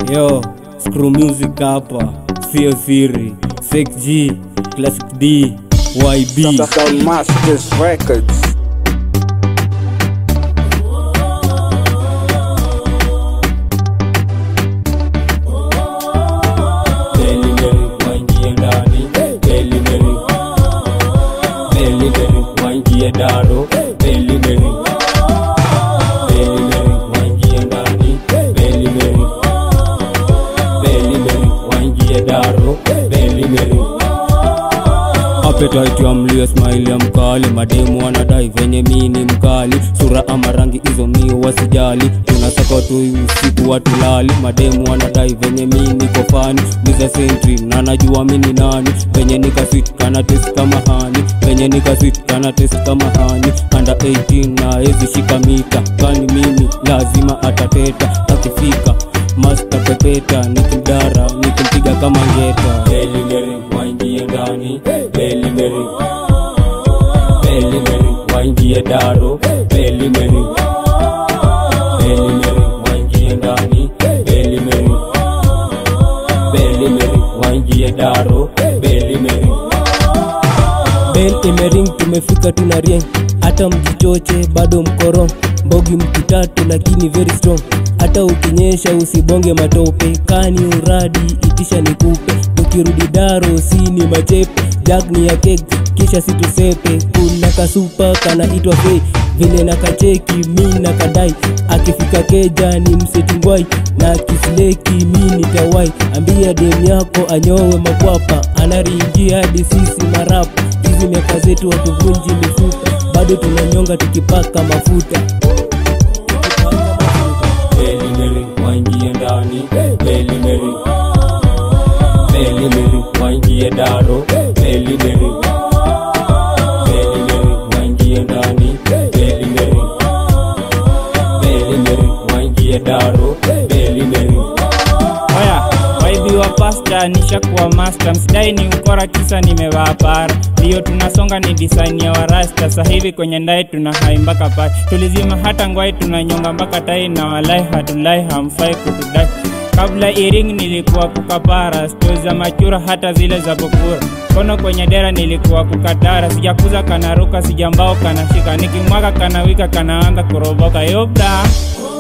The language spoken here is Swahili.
Yo, screw music hapa, sio siri. Sex G, Classic D, YB. Sound Masters Records. Belly Mary, waingie ndani. Belly Mary. Belly Mary, waingie daro. Belly Mary. Belly Mary, waingie ndani. Belly Mary. Belly Mary, waingie daro. Belly Mary. Appetite ya mlio smile ya mkali mademu wanadai venye mi ni mkali sura ama rangi hizo mi wasijali tunasaka tu usiku watulali mademu wanadai venye mi niko fani miza sentry na najua mi ni nani venye nikafit kana test kama hani venye nikafit kana test kama hani anda 18 na hezi shika mita kani mimi lazima atateta akifika masta pepeta nikimdara nikimpiga kama ngeta Belly Mary waingie ndani Belly Mary Belly Mary waingie daro Belly Mary Belly Mary waingie ndani Belly Mary Belly Mary waingie daro Belly Mary Bell imering tumefika tuna rieng hata mjichoche bado mkoro mbogi mkitatu lakini very strong hata ukinyesha usibonge matope kani uradi itisha nikupe tukirudi daro sini machepe jag ni ya keg kisha situsepe kuna kasupa kanaitwa fei vile na kacheki mi na kadai akifika keja ni msetingwai na kisleki mi nitawai ambia dem yako anyowe makwapa anaringia hadi sisi marapa hizi miaka zetu watuvunji mifupa bado tunanyonga tukipaka mafuta Belly Mary waingie ndani Belly Mary Belly Mary waingie daro Belly Mary Belly Mary waingie ndani Belly Mary Belly Mary waingie daro Belly Mary Oya, waibi wa pasta nishakuwa master, msidai ni ukora kisa nimevaa para. Ndiyo tunasonga ni design ya warasta, sasa hivi kwenye ndai tuna hai mpaka pai. Tulizima hata ngwai tunanyonga mpaka tai, na walai hatulai hamfai kutudai. Kabla iring nilikuwa kukapara, stori za machura hata zile za bokura. Kono kwenye dera nilikuwa kukatara, sijakuza kanaruka, sijambao kanashika, nikimwaga kanawika kanaanza kuroboka. Yopda